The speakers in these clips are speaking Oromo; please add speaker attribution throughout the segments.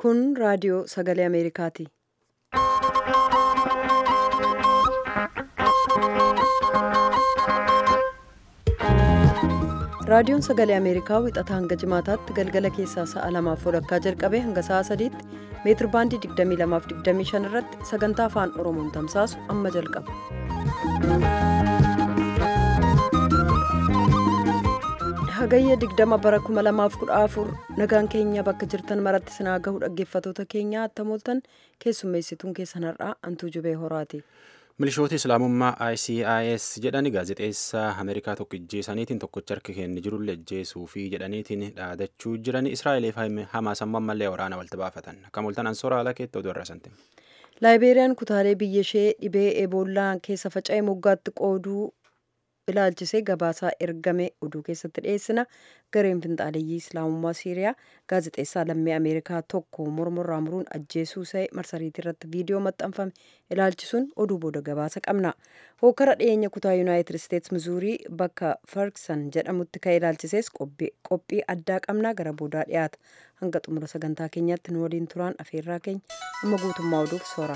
Speaker 1: Kun raadiyoo sagalee Ameerikaati. Raadiyoon sagalee Ameerikaa wixataa hanga jimaataatti galgala keessaa sa'a lamaaf walakkaa jalqabee hanga sa'a sadiitti meetir baandii 22:25 irratti sagantaa afaan Oromoon tamsaasu amma jalqaba. Hagayya 20 bara 2014 nagaan keenya bakka jirtan maratti sinaa gahu dhaggeeffatoota keenya attamooltan keessummeessituun keessan har'aa antuu jubee horaati.
Speaker 2: milishoota islaamummaa icis jedhani gaazexeessaa ameerikaa tokko ijjeesaniitiin tokkocha harka kenni jirullee ijjeesuu fi jedhaniitiin dhaadachuu jiran israa'eliif hamaas amma ammallee waraana walta baafatan akka mul'atan ansoora haala keetti oduu irrasanti.
Speaker 1: laayibeeriyaan kutaalee biyya ishee dhibee eeboolaa keessa faca'ee moggaatti qooduu ilaalchisee gabaasaa ergame oduu keessatti dhiyeessina gareen finxaaleeyyii islaamummaa siiriyaa gaazexeessaa lammii ameerikaa tokko mormorraa muruun ajjeesuu isaa marsariitii irratti viidiyoo maxxanfame ilaalchisuun oduu booda gabaasa qabna hookara dhiyeenya kutaa yuunaayitid isteets mizuurii bakka farksan jedhamutti ka'e ilaalchisees qophii addaa qabna gara boodaa dhiyaata hanga xumura sagantaa keenyaatti nu waliin turaan afeerraa keenya amma guutummaa oduuf soora.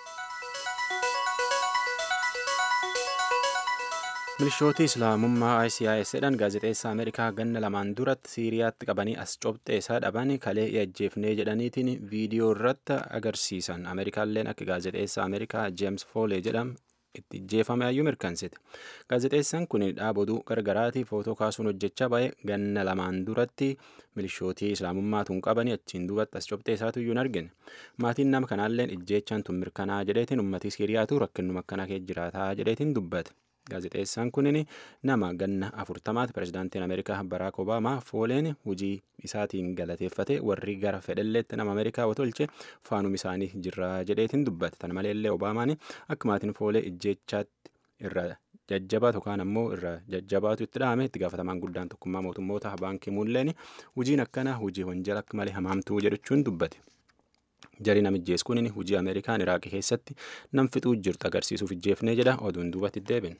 Speaker 2: milishooti islaamummaa icis jedhan gaazexeessaa ameerikaa ganna lamaan duratti siiriyaatti qabanii as cobxeessaa dhaban kalee ajjeefnee jedhaniitiin viidiyoo irratti agarsiisan ameerikaalleen akka gaazexeessaa ameerikaa jeems foolee jedhamu itti ajjeefame ayyuu mirkansite gaazexeessaan kun dhaaboduu gargaraatii footoo kaasuun hojjechaa ba'e ganna lamaan duratti milishootii islaamummaatuun qabanii achiin duubatti as cobxeessaatu iyyuu hin argine maatiin nama kanaalleen ijjeechaan tun mirkanaa jedheetiin ummatii siiriyaatu rakkinnuma akkanaa kee jiraataa jedheetiin dubbate. gaazexeessaan kunin nama ganna afurtamaati pirezidaantiin ameerikaa baraak obaamaa fooleen hojii isaatiin galateeffate warri gara fedhelleetti nama ameerikaa watolche faanum isaanii jirra jedheetiin dubbate tan maleellee obaamaan akka maatiin foolee ijjeechaatti irra jajjabaatu yookaan ammoo irra jajjabaatu itti dhahame itti gaafatamaan guddaan tokkummaa mootummoota baankii muulleen hojiin akkana hojii wanjala akka malee hamaamtuu jedhachuun dubbate. jarii namijjees kunin hojii ameerikaan iraaqii keessatti nam fixuu jirtu agarsiisuuf ijjeefnee jedha oduun duubatti deebin.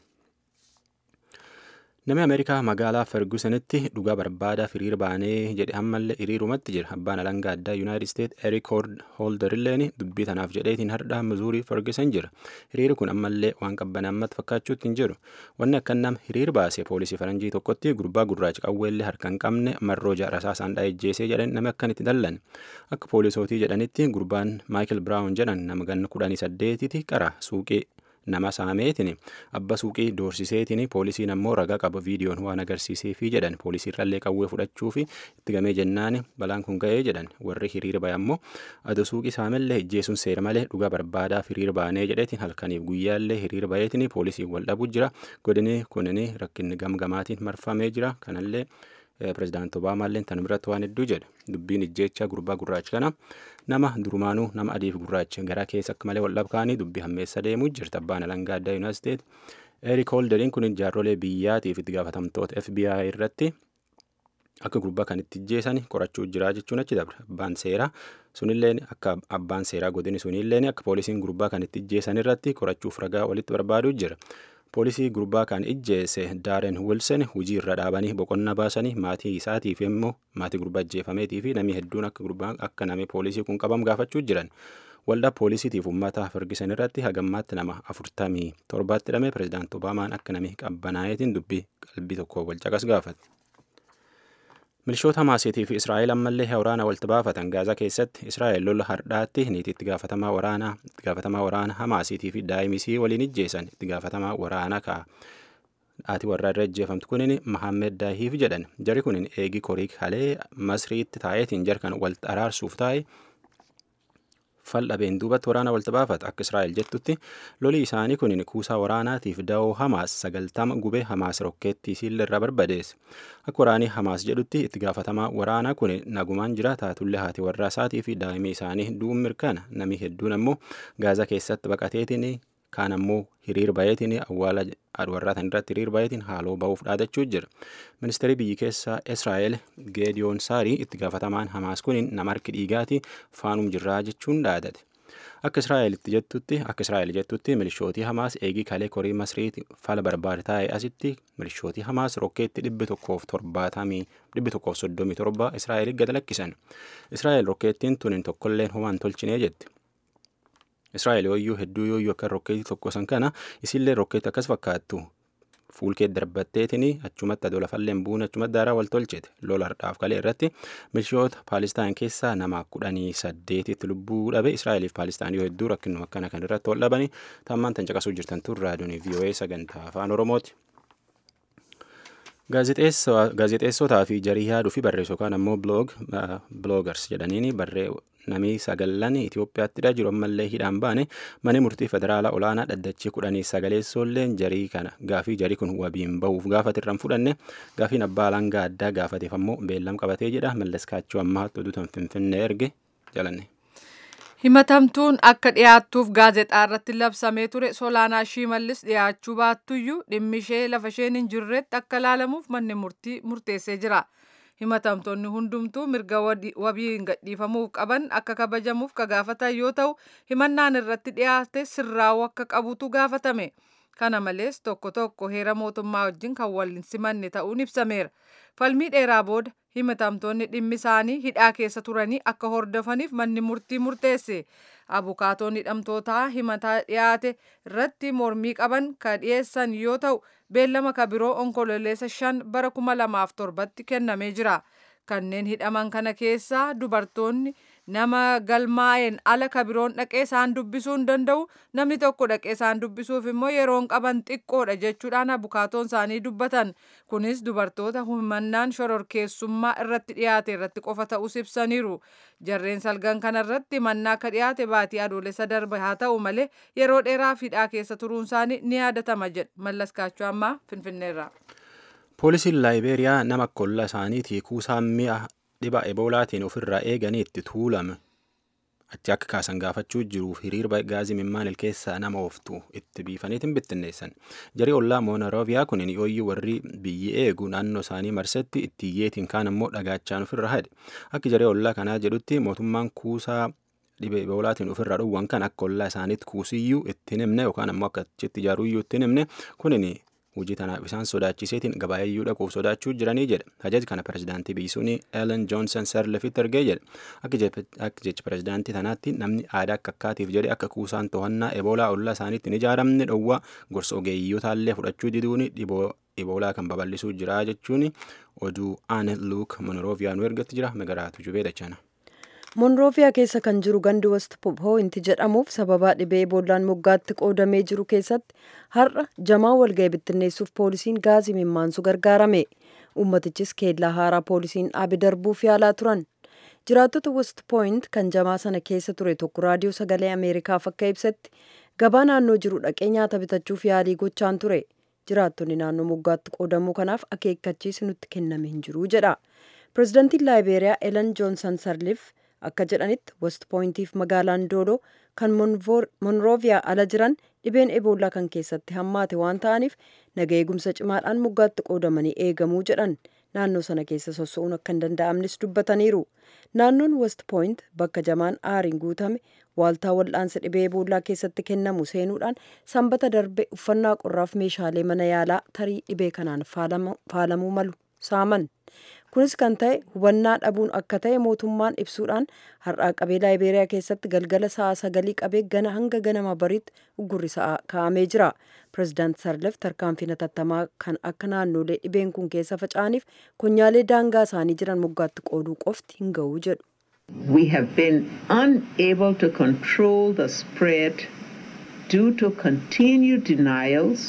Speaker 2: Namni Ameerikaa magaalaa Fergusonitti dhugaa barbaadaa hiriira baanee jedhe ammallee hiriirumatti jira. Abbaan alangaa addaa Yuunaayitid Isteet Erik Hooldarilleen dubbii tanaaf jedheetiin hardhaa Mizuurii Ferguson jira. Hiriirri kun ammallee waan qabbanammatti fakkaachuutti hin jiru. Wanni akka nam hiriir baase poolisii faranjii tokkotti gurbaa gurraacha qawweellee harka hin qabne marroo rasaasaan dhaa'ejjeesee jedhan namni akkanitti dallan. Akka poolisootii jedhanitti gurbaan Maayikil Biraawun jedhan nama ganna kudhanii saddeetitti qara suuqii nama saameetiin abba suuqii doorsiseetiin poolisiin ammoo ragaa qaba viidiyoon waan agarsiiseefi jedhan poolisii irrallee qawwee fudhachuu fi itti gamee jennaan balaan kun ga'ee jedhan warri hiriira ba'e ammoo adoo suuqii saamellee ijjeesuun seera malee dhugaa barbaadaa hiriira baanee jedheetiin halkaniif guyyaallee hiriira ba'eetiin poolisiin wal dhabuu jira godini kunin rakkinni gamgamaatiin marfamee jira kanallee pirezidaanti obaamaallee tan biratti waan hedduu jedha dubbiin ijjeechaa gurbaa gurraacha kana nama durumaanuu nama adiif gurraacha gara keessa akka malee wal dhabkaanii dubbii hammeessa deemuu jirta abbaan alangaa addaa yuunaayitid isteet erik holderiin kun jaarrolee biyyaatiif itti gaafatamtoota fbi irratti akka gurbaa kan itti ijjeesan qorachuu jira jechuun achi dabre abbaan seeraa sunilleen akka abbaan seeraa godini sunilleen akka poolisiin gurbaa kan itti ijjeesan irratti qorachuuf ragaa walitti barbaaduu jira. poolisii gurbaa kan ijjeese daaren wilson hujii irra dhaabanii boqonnaa baasanii maatii isaatiif immoo maatii gurbaa ijjeefameetii fi namni hedduun akka gurbaa akka namni poolisii kun qabamu gaafachuu jiran waldaa poolisiitiif uummata fergisan irratti hagammaatti nama afurtamii torbaatti hidhame pirezidaanti obaamaan akka namni qabbanaa'eetiin dubbii qalbii tokko wal caqas gaafate. milishoota hamaasiitii fi israa'el ammallee waraana walitti baafatan gaazaa keessatti israa'el lola hardhaatti niitii itti gaafatamaa waraanaa itti gaafatamaa waraana hamaasiitii fi daa'imisii waliin ijjeessan itti gaafatamaa waraanaa ka'a. Haati warraa irra ijjeefamtu kunin Mahammed Daahiif jedhan jari kunin eegi koriik halee masriitti taa'eetiin jarkan walitti araarsuuf taa'e faldhabeen duubatti waraana walitti baafata akka israa'el jettutti loli isaanii kunin kuusaa waraanaatiif da'oo hamaas sagaltama gubee hamaas rokkeettii siilla irraa barbadeesse akka waraanii hamaas jedhutti itti gaafatamaa waraanaa kun nagumaan jira taatullee haati warraa isaatii fi daa'imni isaanii du'uun mirkana namni hedduun ammoo gaazaa keessatti baqateetiin kaan ammoo hiriir bayeetiin awwaala warraa tan irratti hiriir bayeetiin haaloo ba'uuf dhaadachuu jira ministeerri biyyi keessaa israa'el geediyoon saarii itti gaafatamaan hamaas kun nama harki dhiigaati faanum jirraa jechuun dhaadate Akka Israa'elitti jettutti akka Israa'el jettutti milishootii Hamaas eegii kalee korii Masriiti fala barbaade taa'e asitti milishootii Hamaas rokkeetti dhibbi tokkoof torbaatamii dhibbi tokkoof soddomii torba Israa'el gad lakkisan. Israa'el rokkeettiin tun tokkolleen homaan tolchinee jetti. Israa'el yooyyuu hedduu yooyyuu akka rokkeetii tokko san kana isillee rokkeetti akkas fakkaattu fuulkee darbatteetini achumatti adoo lafalleen buune achumatti daaraa wal tolchete lola hardhaaf kalee irratti milishoota paalistaan keessaa nama kudhanii saddeetitti lubbuu dhabe israa'eliif paalistaan yoo hedduu rakkinuma akkana kan irratti wal dhabani tammaan tan caqasuu jirtan tun raadiyoon vii'oo'ee sagantaa afaan oromooti. Gaazexeessotaa fi jarii yaaduu fi barreessu yookaan ammoo biloogars jedhaniini barree namni sagallan Itoophiyaatti jiru ammallee hidhaan baane mana murtii federaalaa olaanaa dhaddachii kudhanii sagaleessoolleen jarii kana gaafii jarii kun wabiin bahuuf gaafate irraan fudhanne gaafiin abbaa alangaa addaa gaafateef ammoo beellam qabatee jedha mallas kaachoo ammaatti oduutan finfinnee erge jalanne.
Speaker 3: himatamtuun akka dhiyaattuuf gaazexaa irratti labsamee ture solaanaa shimallis dhiyaachuu baattuyyuu dhimmi ishee lafa isheen hin jirretti akka ilaalamuuf manni murtii murteessee jira. himatamtoonni hundumtuu mirga wabiin gadhiifamuuf qaban akka kabajamuuf ka gaafatan yoo ta'u himannaan irratti dhiyaate sirraa'uu akka qabutu gaafatame kana malees tokko tokko heera mootummaa wajjin kan wal hin simanne ta'uun ibsameera falmii dheeraa booda himatamtoonni dhimmi isaanii hidhaa keessa turanii akka hordofaniif manni murtii murteesse abukaatoon hidhamtootaa himataa dhiyaate irratti mormii qaban ka dhiyeessan yoo ta'u beellama ka biroo onkololeessa shan bara kuma lamaaf torbatti kennamee jira kanneen hidhaman kana keessaa dubartoonni nama galmaa'een ala ka biroon dhaqee isaan dubbisuu hin danda'u namni tokko dhaqee isaan dubbisuuf immoo yeroon qaban xiqqoodha jechuudhaan abukaatoon isaanii dubbatan kunis dubartoota himannaan shororkeessummaa irratti dhiyaate irratti qofa ta'us ibsaniiru jarreen salgan kana irratti mannaa akka dhiyaate baatii adoolessa darbe haa ta'u malee yeroo dheeraaf hidhaa keessa turuun isaanii ni yaadatama jedha mallas kaachoo ammaa finfinneerra.
Speaker 2: Poolisiin Laayibeeriyaa nama kolla isaaniitii kuusaan mi'a dhiba eboolaatiin ofirraa eeganii itti tuulame achi akka kaasan gaafachuu jiruuf hiriirba gaazii mimmaan keessaa nama ooftu itti biifaniitiin bittinneessan jarii ollaa moonarooviyaa kun yooyyuu warri biyyi eegu naannoo isaanii marsetti itti iyyeetiin kaan ammoo dhagaachaan ofirra hade akka jarii ollaa kanaa jedhutti mootummaan kuusaa dhibee eboolaatiin ofirraa dhowwan kan akka ollaa isaaniitti kuusiyyuu itti himne yookaan ammoo akka achitti ijaaruyyuu itti himne kunin hojii tanaaf isaan sodaachiseetiin gabaayayyuu dhaquuf sodaachuu jiranii jedha hajaji kana pirezidaantii biisuun elen joonsan sarlefitti ergee jedha akka jecha pirezidaantii tanaatti namni aadaa akka akkaatiif jedhe akka kuusaan to'annaa eboolaa ollaa isaaniitti hin ijaaramne dhowwaa gorsa ogeeyyotaallee fudhachuu diduun eboolaa kan babal'isuu jira jechuun oduu aane luuk monrooviyaa nu ergatti jira magaraatu jubee dachana.
Speaker 1: monrooviyaa keessa kan jiru gandi west poointi jedhamuuf sababaa dhibee eeboolaan moggaatti qoodamee jiru keessatti har'a jamaa walga'e bittinneessuuf poolisiin gaazii mimmaansu gargaarame ummatichis keellaa haaraa poolisiin dhaabe darbuuf yaalaa turan jiraattota west pooint kan jamaa sana keessa ture tokko raadiyoo sagalee ameerikaaf akka ibsetti gabaa naannoo jiru dhaqee nyaata bitachuuf yaalii gochaan ture jiraattonni naannoo moggaatti qoodamuu kanaaf akeekkachiisi nutti kenname hin jiru jedha pirezidantiin laayibeeriyaa elen joonsan sarlif akka jedhanitti west poointiif magaalaan doodoo kan monrooviyaa ala jiran dhibeen eboolaa kan keessatti hammaate waan ta'aniif naga eegumsa cimaadhaan moggaatti qoodamanii eegamuu jedhan naannoo sana keessa sossa'uun akka hin danda'amnes dubbataniiru naannoon west pooint bakka jamaan aariin guutame waaltaa wal'aansa dhibee eboolaa keessatti kennamu seenuudhaan sanbata darbe uffannaa qorraaf meeshaalee mana yaalaa tarii dhibee kanaan faalamuu malu saaman kunis kan ta'e hubannaa dhabuun akka ta'e mootummaan ibsuudhaan har'aa qabee laayibeeriyaa keessatti galgala sa'a sagalii qabee gana hanga ganama bariitti uggurri sa'a kaa'amee jira pirezidaant sarlef tarkaanfii hatattamaa kan akka naannolee dhibeen kun keessa faca'aniif konyaalee daangaa isaanii jiran moggaatti qooduu qofti hin ga'u jedhu.
Speaker 4: We have been unable to control the spread due to continued denials.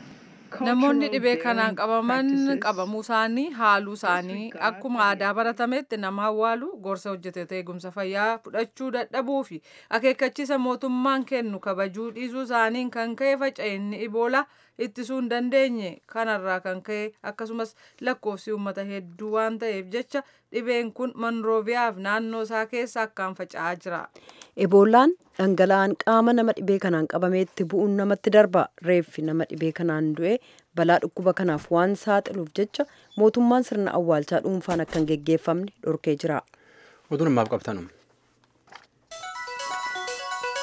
Speaker 3: namoonni dhibee kanaan qabaman qabamuu isaanii haaluu isaanii akkuma aadaa baratametti nama awwaalu gorsa hojjettoota eegumsa fayyaa fudhachuu dadhabuu fi akeekkachiisa mootummaan kennu kabajuu dhiisuu isaaniin kan ka'e faca'inni iboolaa ittisuu hin dandeenye kanarraa kan ka'e akkasumas lakkoofsi uummata hedduu waan ta'eef jecha dhibeen kun monrooviyaaf naannoo isaa keessa akkaan faca'aa jira.
Speaker 1: eboolaan dhangala'aan qaama nama dhibee kanaan qabameetti bu'uun namatti darba reeffi nama dhibee kanaan du'e balaa dhukkuba kanaaf waan saaxiluuf jecha mootummaan sirna awwaalchaa dhuunfaan akka hin geggeeffamne dhorkee jira.
Speaker 2: Oduun ammaaf qabtanum.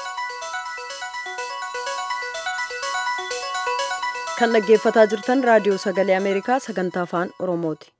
Speaker 1: kan dhaggeeffataa jirtan raadiyoo sagalee ameerikaa sagantaa afaan oromooti.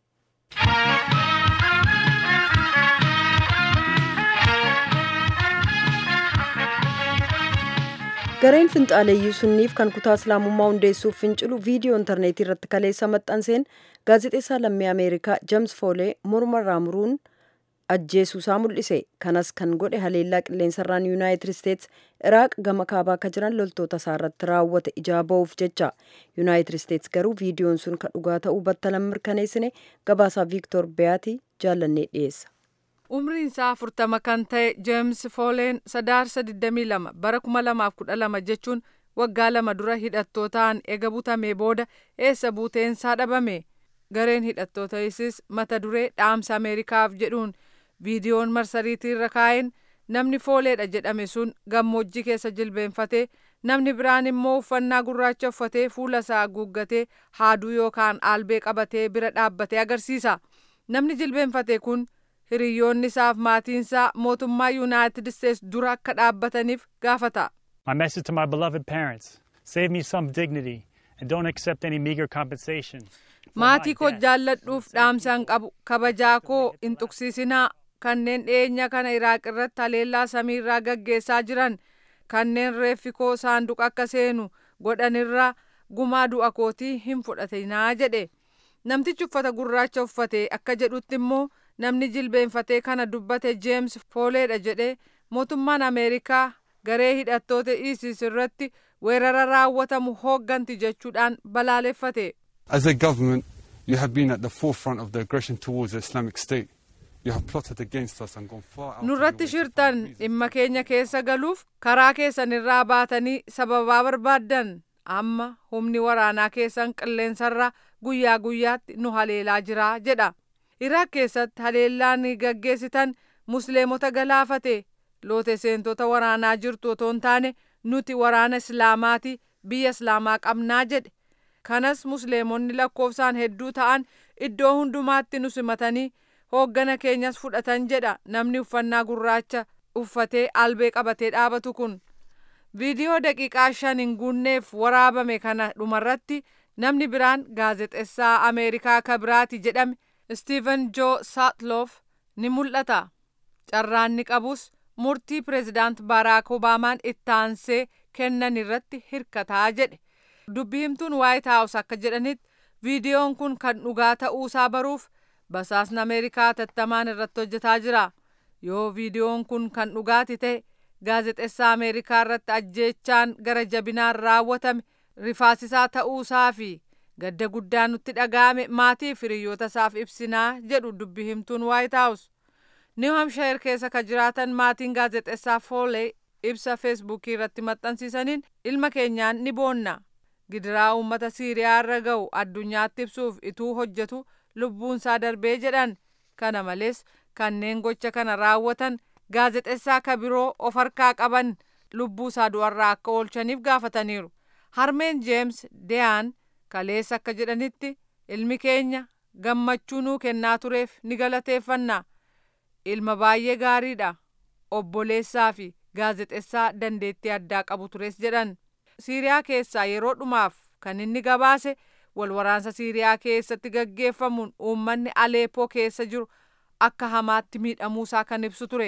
Speaker 1: gareen finxaaleeyyii sunniif kan kutaa islaamummaa hundeessuuf fincilu viidiyoo intarneetii irratti kaleessa maxxanseen gaazexeessaa lammii ameerikaa jeems foolee mormarraa muruun ajjeesuusaa mul'ise kanas kan godhe haleellaa qilleensarraan yuunaayitid isteets iraaq gama kaabaa akka jiran loltoota isaa irratti raawwate ijaa ba'uuf jecha yuunaayitid isteets garuu viidiyoon sun kan dhugaa ta'uu battalan mirkaneessine gabaasaa viiktor beyaati jaallannee dhiyeessa.
Speaker 3: umriin isaa afurtama kan ta'e jeems fooleen sadaarsa 22 bara 2012 jechuun waggaa lama dura hidhattootaan ega butamee booda eessa buuteensaa dhabame gareen hidhattoota isis mata duree dhaamsa ameerikaaf jedhuun viidiyoon marsariitii irra kaa'een namni fooleedha jedhame sun gammoojjii keessa jilbeenfatee namni biraan immoo uffannaa gurraacha uffatee fuula isaa haguuggatee haaduu yookaan aalbee qabatee bira dhaabbatee agarsiisa namni jilbeenfate kun hiriyoonni isaaf maatiinsaa mootummaa yuunaayitid isteets dura akka dhaabbataniif gaafata.
Speaker 5: My message to my beloved parents save me some dignity and don't accept any meager compensation.
Speaker 3: maatii koo jaalladhuuf dhaamsaan qabu kabajaa koo hin tuqsiisinaa kanneen dhiyeenya kana iraaq irratti haleellaa samiirraa gaggeessaa jiran kanneen reeffi koo saanduqa akka seenu godhanirraa gumaa du'a kootii hin fudhatinaa jedhe namtichi uffata gurraacha uffate akka jedhutti immoo namni jilbeenfatee kana dubbate jeems fooleedha jedhe mootummaan ameerikaa garee hidhattoota isis irratti weerara raawwatamu hoogganti jechuudhaan balaaleffate.
Speaker 6: As a government, you have been at the forefront of the aggression towards the Islamic State. You have plotted against us and gone far out.
Speaker 3: nurratti shirtan dhimma keenya keessa galuuf karaa keessan irraa baatanii sababaa barbaaddan amma humni waraanaa keessan qilleensarra guyyaa guyyaatti nu haleelaa jira jedha iraaq keessatti haleellaan gaggeessitan musliimota galaafate loote seentota waraanaa jirtu otoo hin taane nuti waraana islaamaati biyya islaamaa qabnaa jedhe kanas musliimonni lakkoofsaan hedduu ta'an iddoo hundumaatti nu simatanii hooggana keenyas fudhatan jedha namni uffannaa gurraacha uffatee albee qabatee dhaabatu kun viidiyoo daqiiqaa shan hin guunneef waraabame kana dhumarratti namni biraan gaazexessaa ameerikaa kabiraati jedhame stiiven joo saatloof ni mul'ata carraanni qabus murtii pireezidaant baaraak obaamaan ittaansee kennan irratti hirkataa jedhe dubbi himtuun waayit haawus akka jedhanitti viidiyoon kun kan dhugaa ta'uusaa baruuf basaasni ameerikaa tattamaan irratti hojjetaa jira yoo viidiyoon kun kan dhugaati ta'e gaazexessaa ameerikaa irratti ajjeechaan gara jabinaan raawwatame rifaasisaa ta'uusaa fi gadda guddaa nutti dhaga'ame maatii fi hiriyoota isaaf ibsinaa jedhu dubbi himtuun waayit haawus niw hamshayir keessa ka jiraatan maatiin gaazexessaa foolee ibsa feesbuukii irratti maxxansiisaniin ilma keenyaan ni boonna gidiraa uummata siiriyaa irra ga'u addunyaatti ibsuuf ituu hojjetu lubbuunsaa darbee jedhan kana malees kanneen gocha kana raawwatan gaazexessaa ka biroo of harkaa qaban lubbuusaa du'arraa akka oolchaniif gaafataniiru harmeen jeems deyaan kaleessa akka jedhanitti ilmi keenya gammachuu nuu kennaa tureef ni galateeffanna ilma baay'ee gaariidha obboleessaa fi gaazexessaa dandeettii addaa qabu tures jedhan siiriyaa keessaa yeroo dhumaaf kan inni gabaase wal waraansa siiriyaa keessatti gaggeeffamuun uummanni aleepoo keessa jiru akka hamaatti miidhamuusaa kan ibsu ture.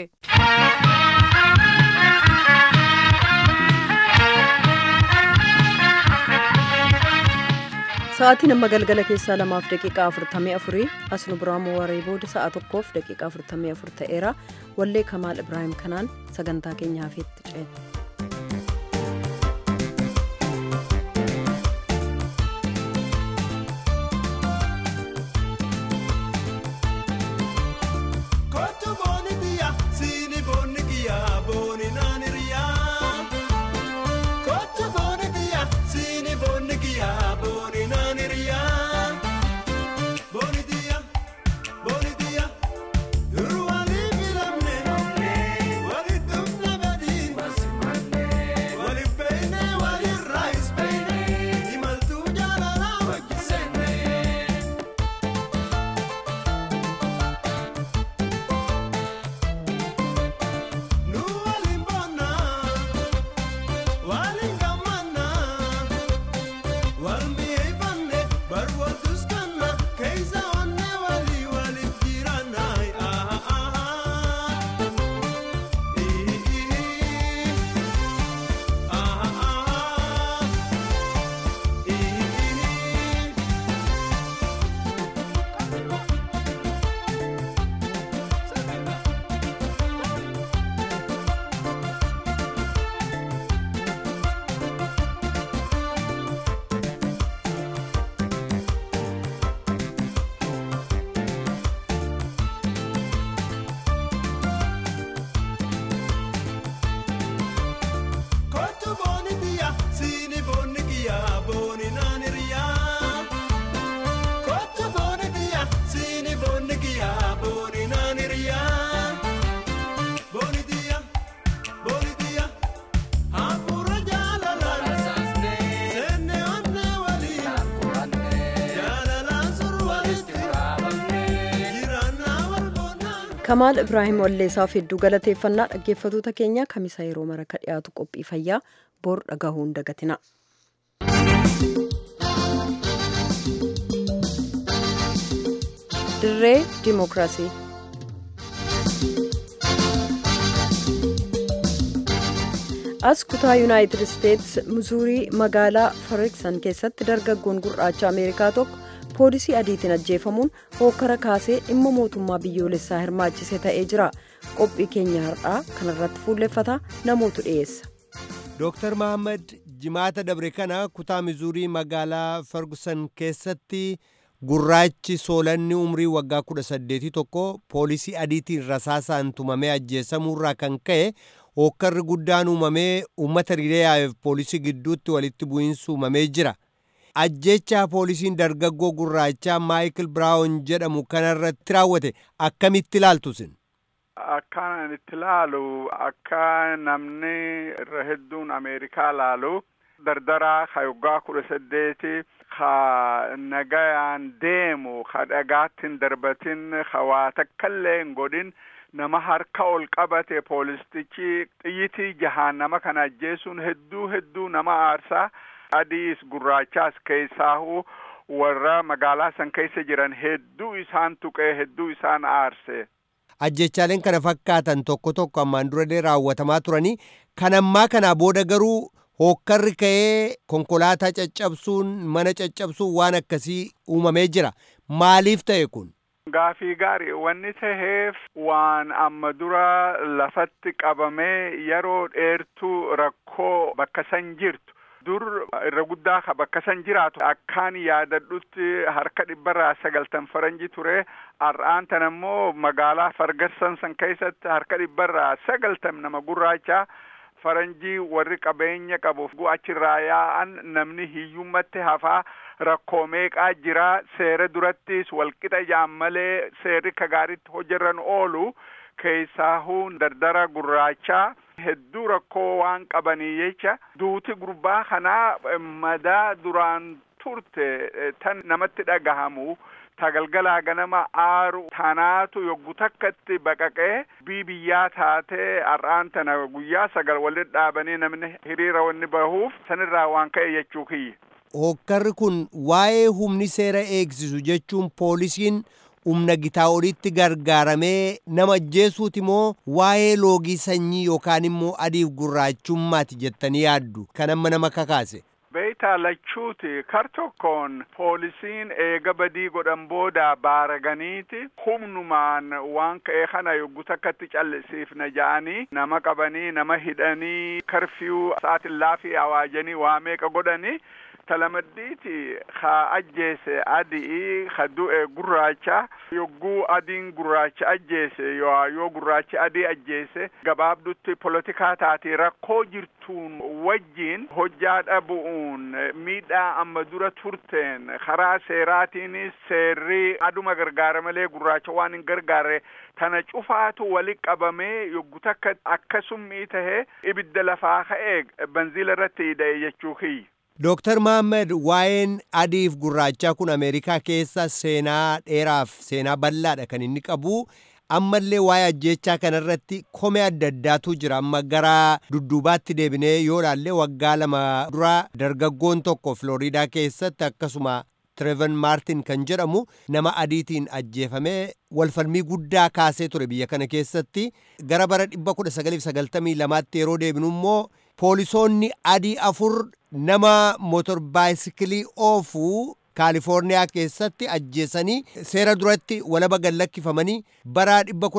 Speaker 1: Sa'aatiin amma galgala keessaa lamaaf daqiiqaa afurtamii afurii as nu biraa waree booda sa'a tokkoof daqiiqaa afurtamii afur ta'eera wallee kamaal ibraahim kanaan sagantaa keenya hafeetti ceena.
Speaker 7: Durwani filamne, wali dum nabadi.
Speaker 1: kamaal ibraahim walleessaaf hedduu galateeffannaa dhaggeeffatoota keenya kamisa yeroo mara ka dhiyaatu qophii fayyaa bor dhagahuu hin dagatina. dirree dimookiraasii. as kutaa yuunaayitid isteets muzuurii magaalaa fariksan keessatti dargaggoon gurraacha ameerikaa tokko poolisii adiitiin ajjeefamuun hookkara kaasee dhimma mootummaa biyyoolessaa hirmaachise ta'ee jira qophii keenya har'aa kanarratti fuulleffata namootu dhiyeessa.
Speaker 7: Dooktar Mahammad jimaata dabre kana kutaa mizuurii magaalaa Ferguson keessatti gurraachi soolanni umrii waggaa kudha saddeetii tokko poolisii adiitiin rasaasaan tumamee ajjeesamuurraa kan ka'e hookkarri guddaan uumamee uummata hiriiraaf poolisii gidduutti walitti bu'iinsi uumamee jira. Ajjechaa poolisiin dargaggoo gurraachaa Maayikil Biraawun jedhamu kanarratti raawwate akkamitti ilaaltusin?
Speaker 8: Akkaan itti ilaalu akka namni irra hedduun Ameerikaa ilaalu dardaraa ka waggaa kudha saddeeti ka nagayaan deemu ka dhagaatti hin darbatin ka waa takkallee hin godhin nama harka ol qabate poolistichi xiyyitii jahaan nama kana ajjeesuun hedduu hedduu nama aarsaa adiis gurraachaas keessaahu warra magaalaa san keessa jiran hedduu isaan tuqee hedduu isaan aarse.
Speaker 7: Ajjechaaleen kana fakkaatan tokko tokko ammaan dura raawwatamaa turanii kan ammaa kanaa booda garuu hookkarri ka'ee konkolaataa caccabsuun mana caccabsuun waan akkasii uumamee jira maaliif ta'e kun?
Speaker 8: Gaafii gaarii wanni taheef waan amma dura lafatti qabamee yeroo dheertuu rakkoo bakka san jirtu dur irra guddaa ka bakka san jiraatu akkaan yaadadhutti harka dhibbarraa sagaltan faranji ture har'aan tan ammoo magaalaa fargassan san keessatti harka dhibbarraa sagaltam nama gurraacha faranjii warri qabeenya qabu achirraa yaa'an namni hiyyummatti hafaa rakkoo meeqaa jira seera durattis walqixa jaan malee seerri ka gaaritti hojjetan oolu keessaahuu dardara gurraachaa hedduu rakkoo waan qabanii jecha duuti gurbaa kanaa madaa duraan turte tan namatti dhagahamu tagalgalaa ganama aaru tanaatu yoggu takkatti baqaqee bii biyyaa taatee har'aan tana guyyaa sagal walitti dhaabanii namni hiriira wanni bahuuf sanirraa waan ka'e jechuu kiyya.
Speaker 7: Hookkarri kun waa'ee humni seera eegsisu jechuun poolisiin humna gitaa olitti gargaaramee nama ajjeesuuti moo waa'ee loogii sanyii yookaan immoo adiif gurraachummaati jettanii yaaddu kan amma nama kakaase.
Speaker 8: Beeytaa lachuuti kar tokkoon poolisiin eega badii godhan booda baaraganiiti humnumaan waan ka'e kana yoggu takkatti callisiifna ja'anii nama qabanii nama hidhanii karfiyuu sa'aatillaa fi awaajanii waa meeqa godhanii talamaddiiti ka ajjeese adii ka du'e gurraacha yogguu adiin gurraacha ajjeese yoo gurraachi adii ajjeese gabaabdutti polotikaa taati rakkoo jirtuun wajjiin hojjaa dhabu'uun miidhaa amma dura turteen karaa seeraatiinis seerri aduma gargaara malee gurraacha waan hin gargaarre tana cufaatu wali qabamee yoggu takka akkasummii tahee ibidda lafaa ka'ee banziila irratti hidha'e jechuu kiyya.
Speaker 7: Dooktar Mahammad waa'een adiif gurraachaa kun Ameerikaa keessa seenaa dheeraaf seenaa bal'aadha kan inni qabu. Ammallee waa'ee ajjechaa kanarratti komee adda addaatu jira. Amma gara dudduubaatti deebinee yoo ilaalle waggaa lama dura dargaggoon tokko Floriidaa keessatti akkasuma Tireevan Maartin kan jedhamu nama adiitiin ajjeefamee walfalmii guddaa kaasee ture biyya kana keessatti gara bara 1992tti yeroo deebinu immoo poolisoonni adii afur nama motor baayisikilii oofuu kaalifoorniyaa keessatti ajjeesanii seera duratti walaba gallakkifamanii bara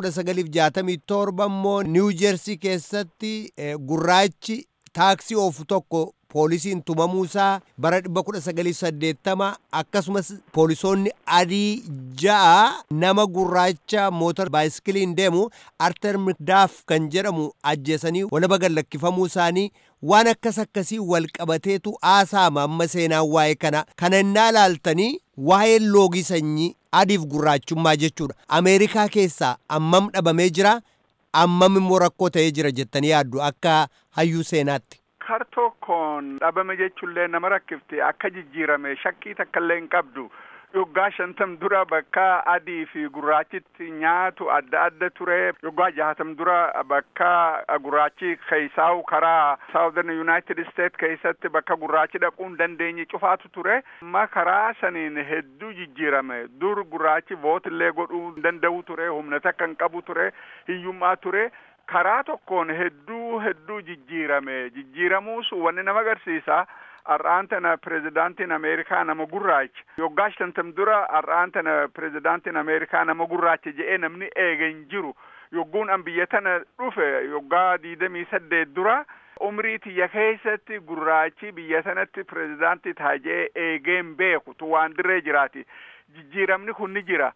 Speaker 7: 1967 immoo niiw jeersii keessatti gurraachi taaksii oofu tokko poolisiin tumamuusaa bara 1980 akkasumas poolisoonni adii ja'a nama gurraacha mootor baayisikiliin deemu arter mikdaaf kan jedhamu ajjeesanii walaba gallakkifamuu isaanii waan akkas akkasii wal qabateetu haasaama amma seenaan waa'ee kana kana innaa ilaaltanii waa'ee loogii sanyii adiif gurraachummaa jechuudha ameerikaa keessaa ammam dhabamee jira ammam immoo rakkoo ta'ee jira jettanii yaaddu akka hayyuu seenaatti.
Speaker 8: kar tokkoon dhabame jechuullee nama rakkifte akka jijjiirame shakkii takkallee hin qabdu Yoggaa shantam dura bakka adii fi gurraachitti nyaatu adda adda ture. Yoggaa jahatam dura bakka gurraachi keessaa'u karaa Southern United States keessatti bakka gurraachi dhaquu hin dandeenye cufaatu ture. Amma karaa saniin hedduu jijjiirame. Dur gurraachi vootillee godhuu hin danda'u ture. Humna takka hin qabu ture. Hiyyummaa ture. Karaa tokkoon hedduu hedduu jijjiirame. Jijjiiramuus wanni nama agarsiisa. Har'aan tana pirezidaantiin Ameerikaa nama gurraacha. Yoggaa shantam dura har'aan tana pirezidaantiin Ameerikaa nama gurraacha jedhee namni eega hin jiru. Yogguun an biyya tana dhufe yoggaa diidamii saddeet dura umrii tiyya keessatti gurraachi biyya sanatti pirezidaantii taajee eegee hin beeku tu waan dirree jiraati. Jijjiiramni kun ni jira.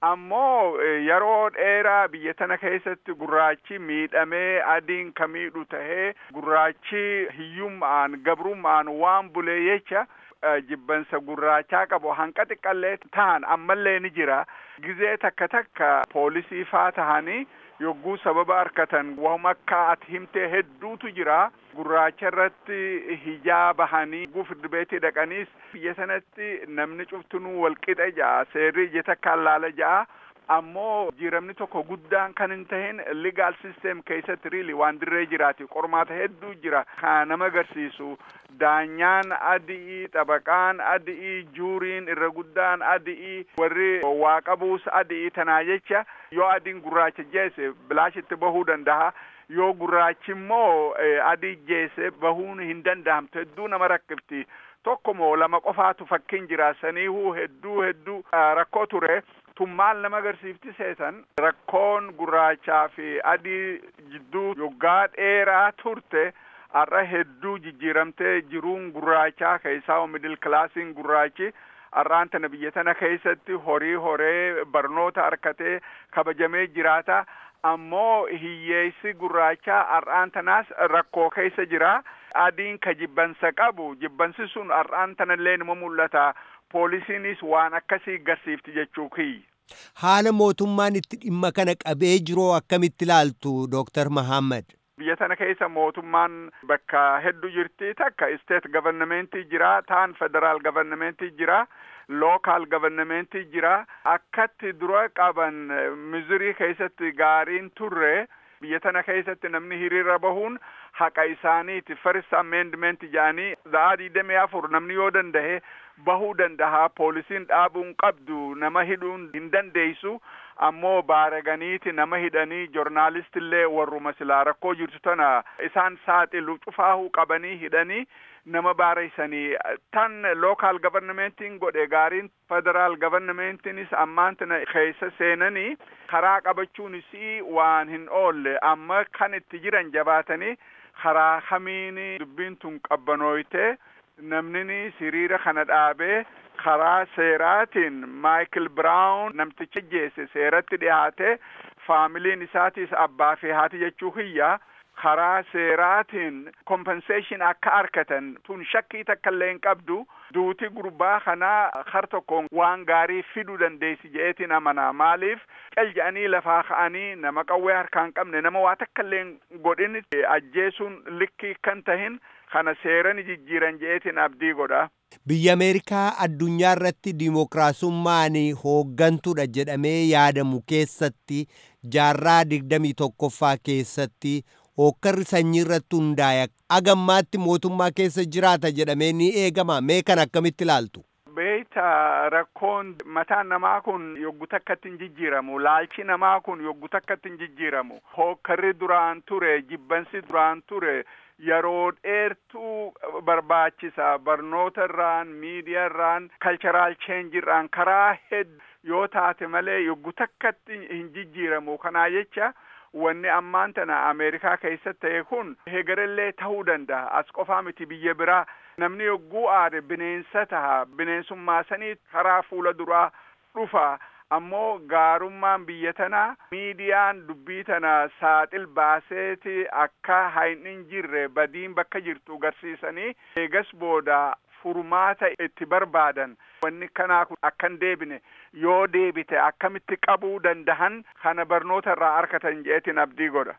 Speaker 8: ammoo yeroo dheeraa biyya tana keessatti gurraachi miidhamee adiin ka miidhu tahee gurraachi hiyyummaan gabrummaan waan bulee jecha jibbansa gurraachaa qabu hanqa xiqqallee tahan ammallee ni jira gizee takka takka poolisii faa tahanii yogguu sababa harkatan wahum akka ati himtee hedduutu jira gurraacha irratti hijaa bahanii gufirdi beetii dhaqaniis biyya sanatti namni cuftunuu walqixa ja'a seerri ija takkaan laala ja'a ammoo jiramni tokko guddaan kan hin tahin legal system keessatti riili waan dirree jiraati qormaata hedduu jira kan nama agarsiisu daanyaan adii xabaqaan adii juuriin irra guddaan adii warri waa qabuus adii tanaa jecha yoo adiin gurraacha jeesse bilaashitti bahuu danda'a yoo gurraachi immoo adii jeesse bahuun hin danda'amtu hedduu nama rakkifti tokko moo lama qofaatu fakkiin jira saniihuu hedduu hedduu rakkoo ture tun maal nama agarsiifti seetan rakkoon gurraachaa fi adii jidduu yoggaa dheeraa turte har'a hedduu jijjiiramtee jiruun gurraachaa keessaa midil kilaasiin gurraachi har'aan tana biyya tana keessatti horii horee barnoota harkatee kabajamee jiraata ammoo hiyyeessi gurraachaa har'aan tanaas rakkoo keessa jira adiin ka jibbansa qabu jibbansi sun har'aan tanallee nima mul'ata poolisiinis waan akkasii garsiifti jechuu kiyya.
Speaker 7: Haala mootummaan itti dhimma kana qabee jiroo akkamitti ilaaltu Dooktar Mahammad?
Speaker 8: Biyya tana keessa mootummaan bakka hedduu jirti takka isteet gavarnamentii jira taan federaal gavarnamentii jira lookaal gavarnamentii jira akkatti dura qaban mizurii keessatti gaariin turre biyya tana keessatti namni hiriira bahuun haqa isaaniiti first amendment jedhanii sa'aa digdamii afur namni yoo danda'e bahuu danda'a poolisiin dhaabuun qabdu nama hidhuun hin dandeessu ammoo baaraganiiti nama hidhanii joornaalistillee warruma silaa rakkoo jirtu tana isaan saaxilu cufaahuu qabanii hidhanii nama baareessanii tan lookaal gavarnamentiin godhe gaariin federaal gavarnamentiinis ammaan tana keessa seenanii karaa qabachuunis waan hin oolle amma kan itti jiran jabaatanii karaa kamiin dubbiin tun qabbanooyte namnini hiriira kana dhaabee karaa seeraatiin maayikil biraawun namticha jeesse seeratti dhiyaate faamiliin isaatis abbaa fi haati jechuu hiyya karaa seeraatiin kompenseeshin akka argatan tun shakkii takka illee hin qabdu duuti gurbaa kanaa har tokkoon waan gaarii fiduu dandeessi je'eetiin amanaa maaliif qel jedhanii lafaa ka'anii nama qawwee harkaan qabne nama waa takka illee godhin ajjeesuun likkii kan tahin kana seerani jijjiiran je'eetiin abdii godha.
Speaker 7: Biyya Ameerikaa addunyaa irratti dimookiraasummaan hooggantuudha jedhamee yaadamu keessatti jaarraa digdamii tokkoffaa keessatti hookkarri sanyii irratti hundaa'e agammaatti mootummaa keessa jiraata jedhamee ni eegama mee kan akkamitti ilaaltu.
Speaker 8: beeyta rakkoon mataan namaa kun yoggu takkatti hin jijjiiramu laalchi namaa kun yoggu takkatti hin jijjiiramu hookkarri duraan ture jibbansi duraan ture yeroo dheertuu barbaachisa barnoota irraan miidiyaa irraan kalcharaal cheenji irraan karaa hedduu yoo taate malee yoggu takkatti hin jijjiiramu kanaa jecha wanni ammaan tana ameerikaa keessatti ta'e kun hegarellee ta'uu danda'a as qofaa miti biyya biraa namni yogguu aade bineensa taha bineensummaa sanii karaa fuula duraa dhufa ammoo gaarummaan biyya tanaa miidiyaan dubbii tana saaxil baaseeti akka hin jirre badiin bakka jirtu garsiisanii eegas booda furmaata itti barbaadan wanni kanaa kun akkan deebine yoo deebite akkamitti qabuu dandahan kana barnoota irraa argatan jeetiin abdii godha.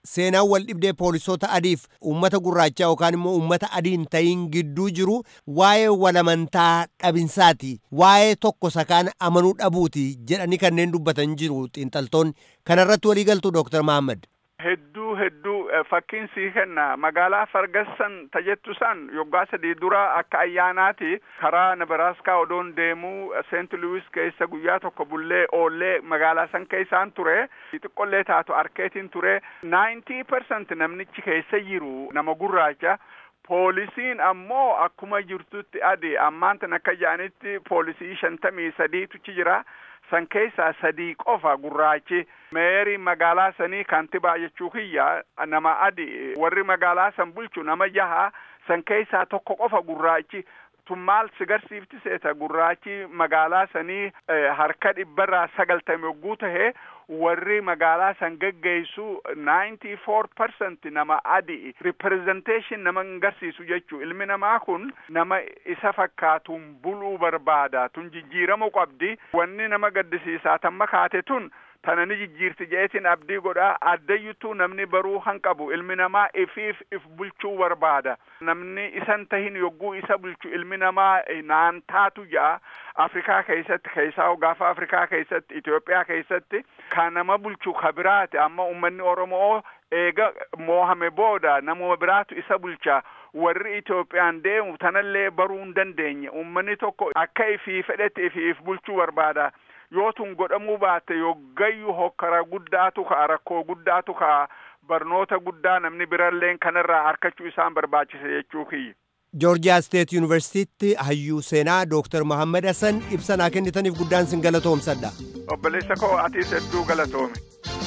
Speaker 7: seenaan wal dhibdee poolisoota adiif uummata gurraachaa yookaan immoo uummata adiin ta'iin gidduu jiru waa'ee walamantaa dhabinsaati waa'ee tokko sakaan amanuu dhabuuti jedhanii kanneen dubbatan jiru xiinxaltoonni kanarratti walii galtu dooktar Mahammad.
Speaker 8: hedduu hedduu fakkiin sii kenna magaalaa fargassan tajettu san yoggaa sadii dura akka ayyaanaati karaa nebraaskaa odoon deemuu seent luwis keessa guyyaa tokko bullee oollee magaalaa san keessaan ture xiqqollee taatu arkeetiin ture naayintii persent namnichi keessa jiru nama gurraacha poolisiin ammoo akkuma jirtutti adi ammaan tan akka jedhanitti poolisii shantamii sadiituchi jira san keessaa sadii qofa gurraachi meerii magaalaa sanii kaantibaa jechuu kiyya nama adi warri magaalaa san bulchu nama jaha san keessaa tokko qofa gurraachi tun maal si garsiifti seeta gurraachi magaalaa sanii harka dhibbarraa sagaltame yogguu tahe warri magaalaa san geggeessu ninety four percent nama adi representation nama hin garsiisu jechuu ilmi namaa kun nama isa fakkaatuun buluu barbaada tun jijjiiramuu qabdi wanni nama gaddisiisaa tamma kaate tun tana ni jijjiirti jeetiin abdii godha addayyutuu namni baruu han qabu ilmi namaa ifiif if bulchuu barbaada namni isan tahin yogguu isa bulchu ilmi namaa naan taatu ja'a afrikaa keessatti keessaa gaafa afrikaa keessatti itiyoophiyaa keessatti kan nama bulchu ka biraati amma ummanni oromoo eega moohame booda namuma biraatu isa bulcha warri Itoophiyaan deemu tanallee baruu hin dandeenye ummanni tokko akka ifii fedhetti ifiif bulchuu barbaada yoo tun godhamuu baatte yoggayyuu hokkara guddaatu ka'a rakkoo guddaatu ka'a barnoota guddaa namni biralleen kanarraa harkachuu isaan barbaachise jechuu kiyya.
Speaker 7: joorjiyaa steet yuunivarsiitiitti hayyuu seenaa dooktar mohammad hassan ibsa naa kennitaniif guddaan sin galatoomsadha.
Speaker 8: obboleessa koo atiis hedduu galatoome.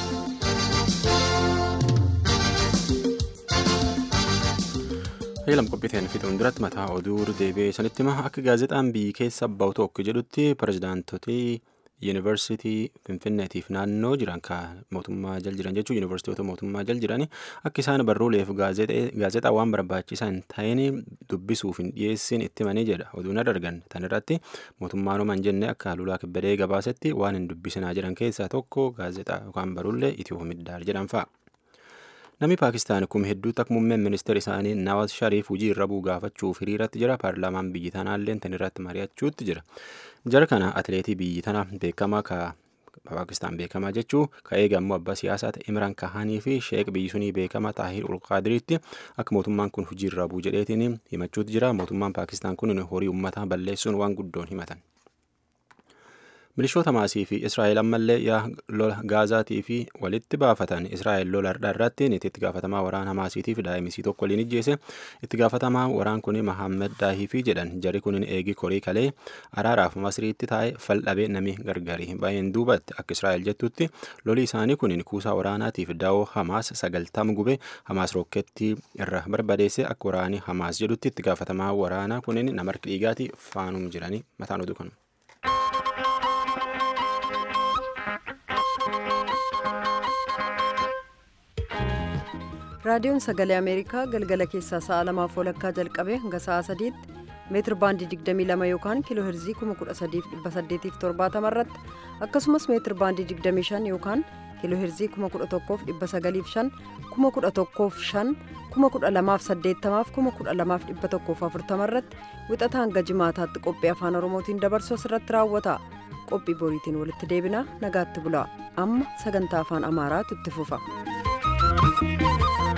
Speaker 2: Heelam qophiiteen fixuun duratti mataa oduu deebi'ee sanitti hima akka gaazexaan biyyi keessa bahu tokko jedhutti pirezidaantotii yuunivarsiitii finfinneetiif naannoo jiran ka mootummaa jal jiran jechuun yuunivarsiitota mootummaa jal jiran akka isaan barruuleef gaazexaa waan barbaachisaa hin ta'in dubbisuuf hin dhiyeessin itti himanii jedha oduun adargan tan irratti mootummaan homan jenne akka lulaa kibbadee gabaasetti waan hin dubbisinaa jiran keessaa tokko gaazexaa yookaan barruulee itiyoo middaar jedhan fa'a. Namni Paakistaan kuma hedduu akka muummeen ministeera isaanii Nawaz Shariif hojii irra bu'u gaafachuuf hiriiratti jira. Paarlaamaan biyyi tanaallee tan irratti mari'achuutti jira. Jara kana atileetii biyyi tana beekamaa ka Paakistaan beekamaa jechuu ka eegamu abbaa siyaasaa ta'e Imraan Kahanii fi Sheek biyyi sunii beekamaa Taahir Ulqaadiriitti akka mootummaan kun hojii irra bu'u jedheetiin himachuutti jira. Mootummaan Paakistaan kun horii uummataa balleessuun waan guddoon himatan. milishoota Hamaasii fi Israa'el ammallee yaa lola gaazaatii fi walitti baafatan Israa'el lola irratti itti gaafatamaa waraana Hamaasiitii fi daa'imisii tokko waliin ijjeese itti gaafatamaa waraan kun Mahammed Daahifii jedhan jari kun eegi korii kalee araaraaf masriitti taa'e faldhabee nami gargari baay'een duubatti akka Israa'el jettutti loli isaanii kun kuusaa waraanaatiif daawoo Hamaas sagaltam gube Hamaas rokkeettii irra barbadeesse akka waraanii Hamaas jedhutti itti gaafatamaa waraanaa kun nama harki dhiigaati faanum jiranii mataan oduu kanu.
Speaker 1: raadiyoon sagalee ameerikaa galgala keessaa sa'a lamaaf walakkaa jalqabee hanga sa'a sadiitti meetir baandii 22 yookaan kiiloo herzii 13870 irratti akkasumas meetir baandii 25 yookaan kiiloo herzii 11,905 11,500 12,880 12,140 irratti wixata hanga jimaataatti qophii afaan oromootiin dabarsu asirratti raawwata qophii boriitiin walitti deebina nagaatti bulaa amma sagantaa afaan amaaraatu itti fufa.